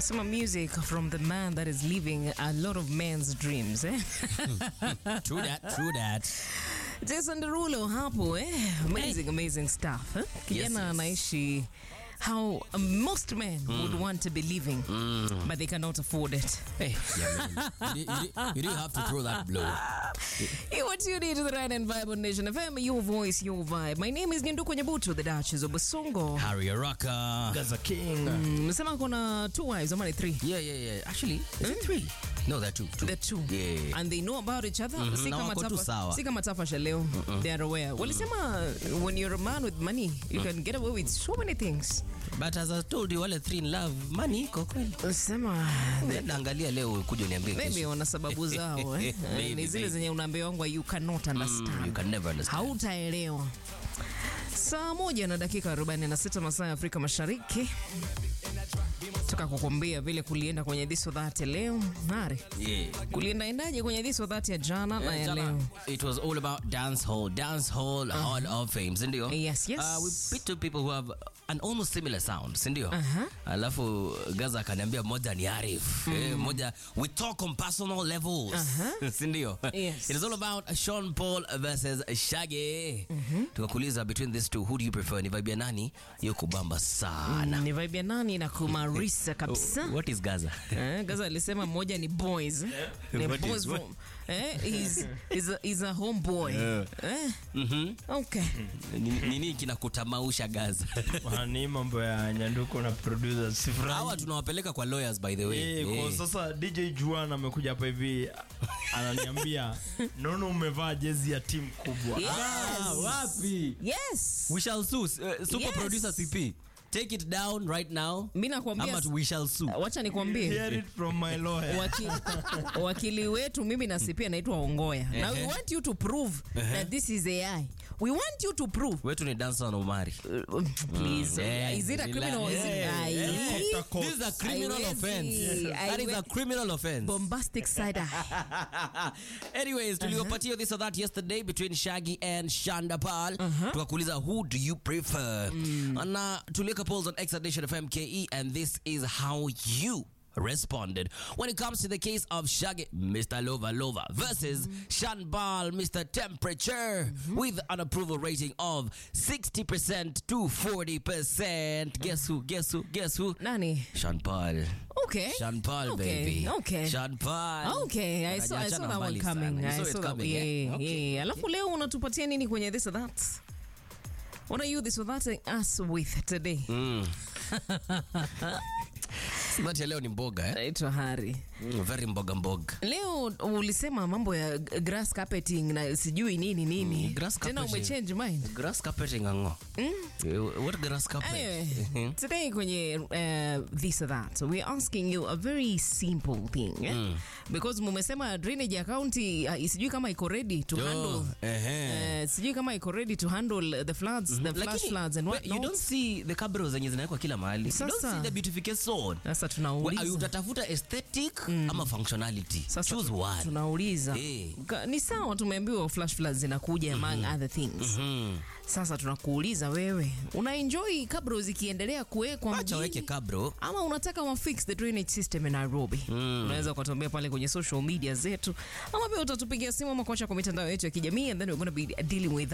Some music from the man that is living a lot of men's dreams eh? True that, true that. Jason Derulo hapo eh? Amazing, amazing stuff eh? Kijana yes. anaishi how most men would want to be living but they cannot afford it. Hey, yeah, man. You, you, you didn't have to throw that blow. You are tuned into the Right and Vibe on Nation FM, your voice, your vibe. My name is Nyanduko Nyabuto, the Duchess of Basongo. Harry Araka. Gaza King. Msema kuna two wives, ama ni three? Yeah, yeah, yeah. Actually, is it three? No, they're two. two. The two. Yeah. And they know about each other. Si na kama wako tu tafa- sawa. si kama tafasha leo. They are aware. Walisema when you're a man with money, you can get away with so many things. But as I told you, wale three in love, money iko kweli. Sema Nenda angalia leo kuja niambie maybe kesho. wana sababu zao eh. Maybe, Ni zile maybe. zenye unaambiwa wangu you cannot You understand. can never understand. Hautaelewa. Saa moja na dakika 46 masaa ya Afrika Mashariki. Toka kukwambia vile kulienda kwenye this or that ya leo. Nare. Yeah. Kulienda endaje kwenye this or that ya jana na ya Jana, leo? It was all about dance hall, dance hall, hall of fame, si ndio? Yes, yes. Uh, we picked two people who have an almost similar sound, si ndio? Uh-huh. Alafu Gaza akaniambia moja ni Arif. Eh, moja we talk on personal levels. Uh-huh. si ndio? Yes. It is all about Sean Paul versus Shaggy. Tukakuuliza between these two who do you prefer? Ni vibe ya nani? Yuko bamba sana. Ni vibe ya nani na kumarisa kabisa. What is Gaza? Eh, Gaza alisema mmoja ni boys. Ni What is boys what? from eh, he's, he's, a, he's a homeboy. Eh, Mhm. okay. Ni- Nini kinakutamausha Gaza? Ni mambo ya nyanduko na producer Hawa sifurahi. tunawapeleka kwa lawyers by the way. Eh, kwa Eh. sasa DJ Juan amekuja hapa hivi ananiambia nono umevaa jezi ya timu kubwa. Yes. Ah, wapi? Yes. We shall sue. Uh, super Yes. producer CP. Take it down right now. Mimi nakwambia Ama we shall sue. wacha nikwambie. Hear it from my lawyer. Waki, wakili wetu mimi na CP anaitwa Ongoya. Now we Ehe. want you to prove that this is AI. We want you to prove. Wetu ni dancer na Omari. Uh, please. Yeah, is it a relax. criminal or is it Yeah, Ai? helicopter court. This is a criminal Haiwezi. offense. That is a Haiwe- criminal offense. Bombastic side eye. Anyways, tuliwapatia this or that yesterday between Shaggy and Shanda Paul. Tukakuuliza who do you prefer? Na tuliweka polls on X at Nation FM KE and this is how you responded when it comes to the case of Shaggy, Mr. Lova Lova versus Shanbal, Mr. Temperature, with an approval rating of 60% to 40%. Guess who? Guess who? Guess who? Nani? Sean Paul. Okay. Sean Paul, Okay, baby. okay. Sean Paul. Okay, I saw, I saw Hajaachana that one mbali coming. sana. You I saw it saw that. coming, Yeah, eh? Okay. yeah. Alafu leo unatupatia nini kwenye this or that? What are you this or that us with today? Smart ya leo ni mboga eh? Naitwa Hari. Mm, very mboga mboga. Leo ulisema mambo ya g- grass carpeting na sijui nini nini. Mm, grass Tena carpeting. umechange mind. Grass carpeting ango. Eh, What grass carpet? Anyway, today kwenye uh, this or that, we're asking you a very simple thing eh? because mumesema drainage ya county uh, sijui kama iko ready to Yo, handle ehe. uh, sijui kama iko ready to handle the floods, the flash Lakini, floods and we- what you don't see the cabros zenye zinawekwa kila mahali. You don't Sasa. see the beautification. Sasa We- tunauliza utatafuta aesthetic ama functionality. sasa Choose tu- one. tunauliza Eh. Ka- ni sawa tumeambiwa flash floods zinakuja among other things Mm. sasa tunakuuliza wewe una enjoy kabro zikiendelea kuwekwa Acha weke mjini cabro. ama unataka wa fix the drainage system in Nairobi unaweza ukatuambia pale kwenye social media zetu ama pia utatupigia simu ama kuacha kwa mitandao yetu ya kijamii and then we're going to be dealing with